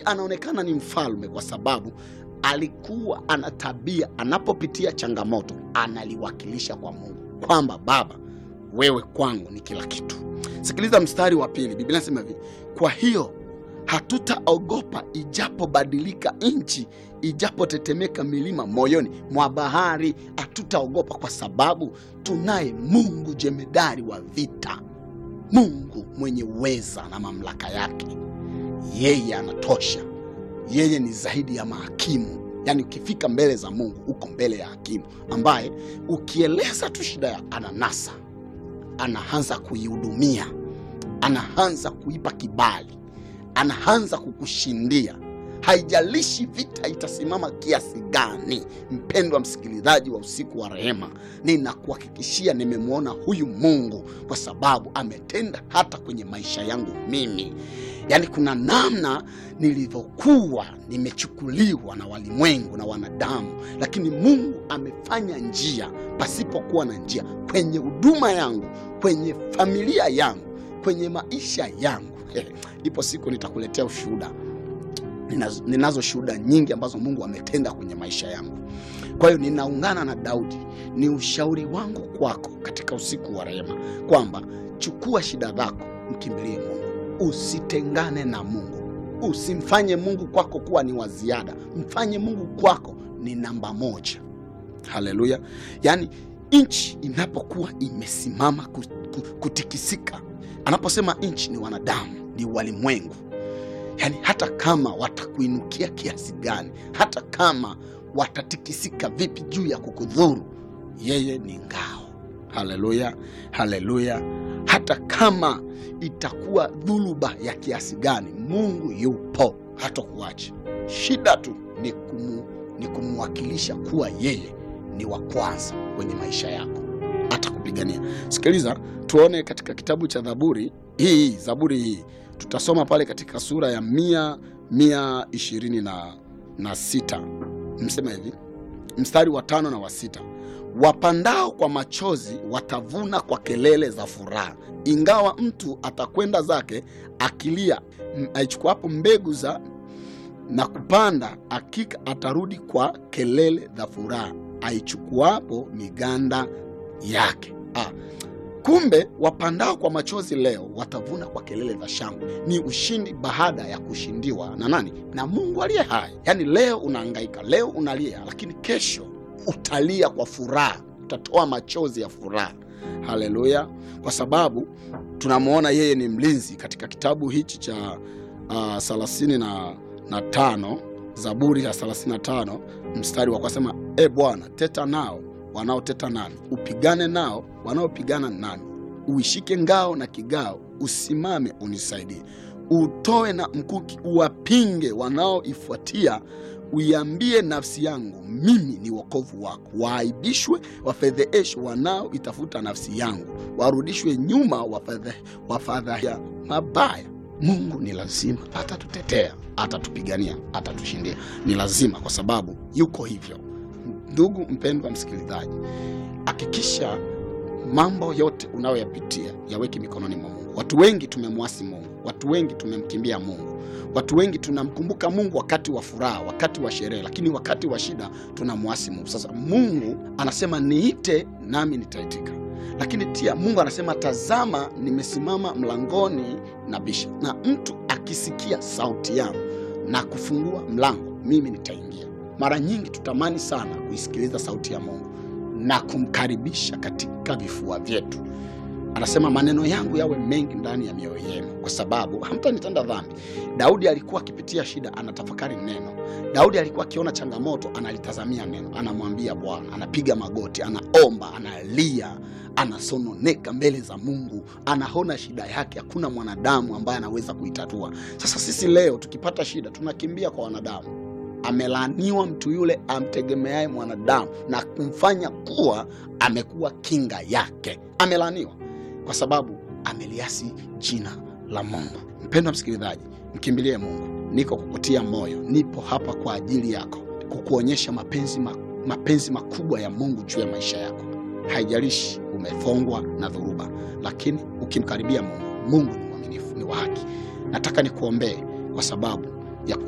anaonekana ni mfalme kwa sababu alikuwa ana tabia, anapopitia changamoto analiwakilisha kwa Mungu kwamba Baba, wewe kwangu ni kila kitu. Sikiliza mstari wa pili, Biblia inasema hivi: kwa hiyo hatutaogopa ijapobadilika nchi, ijapotetemeka milima moyoni mwa bahari. Hatutaogopa kwa sababu tunaye Mungu jemedari wa vita, Mungu mwenye uweza na mamlaka yake. Yeye anatosha, yeye ni zaidi ya mahakimu. Yaani ukifika mbele za Mungu uko mbele ya hakimu ambaye ukieleza tu shida yako ananasa, anaanza kuihudumia, anaanza kuipa kibali anaanza kukushindia. Haijalishi vita itasimama kiasi gani. Mpendwa msikilizaji wa usiku wa rehema, ninakuhakikishia nimemwona huyu Mungu kwa sababu ametenda hata kwenye maisha yangu mimi. Yaani kuna namna nilivyokuwa nimechukuliwa na walimwengu na wanadamu, lakini Mungu amefanya njia pasipokuwa na njia kwenye huduma yangu, kwenye familia yangu, kwenye maisha yangu. Ipo siku nitakuletea ushuhuda. Ninazo, ninazo shuhuda nyingi ambazo Mungu ametenda kwenye maisha yangu. Kwa hiyo ninaungana na Daudi, ni ushauri wangu kwako katika usiku wa rehema kwamba chukua shida zako, mkimbilie Mungu, usitengane na Mungu, usimfanye Mungu kwako kuwa ni wa ziada, mfanye Mungu kwako ni namba moja. Haleluya! Yaani nchi inapokuwa imesimama kutikisika, anaposema nchi ni wanadamu ni walimwengu. Yaani hata kama watakuinukia kiasi gani, hata kama watatikisika vipi juu ya kukudhuru, yeye ni ngao. Haleluya, haleluya! Hata kama itakuwa dhuluba ya kiasi gani, Mungu yupo, hatakuacha. Shida tu ni kumu, ni kumwakilisha kuwa yeye ni wa kwanza kwenye maisha yako, atakupigania. Sikiliza, tuone katika kitabu cha Zaburi hii, Zaburi hii tutasoma pale katika sura ya mia mia ishirini na, na sita msema hivi mstari wa tano na wa sita wapandao kwa machozi watavuna kwa kelele za furaha, ingawa mtu atakwenda zake akilia, aichukuapo mbegu za na kupanda, hakika atarudi kwa kelele za furaha, aichukuapo miganda yake. Ah, Kumbe wapandao kwa machozi leo watavuna kwa kelele za shangwe. Ni ushindi baada ya kushindiwa na nani? Na Mungu aliye hai. Yaani leo unahangaika, leo unalia, lakini kesho utalia kwa furaha, utatoa machozi ya furaha. Haleluya! Kwa sababu tunamwona yeye ni mlinzi katika kitabu hichi cha uh, thelathini na, na tano Zaburi ya 35 mstari wa kusema, e Bwana, teta nao wanaoteta nami, upigane nao wanaopigana nami, uishike ngao na kigao, usimame unisaidie. Utoe na mkuki, uwapinge wanaoifuatia. Uiambie nafsi yangu, mimi ni wokovu wako. Waaibishwe, wafedheheshwe wanaoitafuta nafsi yangu, warudishwe nyuma, wafadhahia mabaya. Mungu ni lazima atatutetea, atatupigania, atatushindia. Ni lazima, kwa sababu yuko hivyo. Ndugu mpendwa msikilizaji, hakikisha mambo yote unayoyapitia yaweke mikononi mwa Mungu. Watu wengi tumemwasi Mungu, watu wengi tumemkimbia Mungu, watu wengi tunamkumbuka Mungu wakati wa furaha, wakati wa sherehe, lakini wakati wa shida tunamwasi Mungu. Sasa Mungu anasema niite, nami nitaitika, lakini tia Mungu anasema tazama, nimesimama mlangoni na bisha, na mtu akisikia sauti yangu na kufungua mlango, mimi nitaingia. Mara nyingi tutamani sana kuisikiliza sauti ya Mungu na kumkaribisha katika vifua vyetu. Anasema maneno yangu yawe mengi ndani ya mioyo yenu, kwa sababu hamtanitenda dhambi. Daudi alikuwa akipitia shida, anatafakari neno. Daudi alikuwa akiona changamoto, analitazamia neno, anamwambia Bwana, anapiga magoti, anaomba, analia, anasononeka mbele za Mungu, anaona shida yake. Hakuna mwanadamu ambaye anaweza kuitatua. Sasa sisi leo tukipata shida tunakimbia kwa wanadamu. Amelaaniwa mtu yule amtegemeaye mwanadamu na kumfanya kuwa amekuwa kinga yake. Amelaaniwa kwa sababu ameliasi jina la Mungu. Mpendwa msikilizaji, mkimbilie Mungu. Niko kukutia moyo, nipo hapa kwa ajili yako, kukuonyesha mapenzi, ma, mapenzi makubwa ya Mungu juu ya maisha yako. Haijalishi umefongwa na dhoruba, lakini ukimkaribia Mungu, Mungu ni mwaminifu, ni wa haki. Nataka nikuombee kwa sababu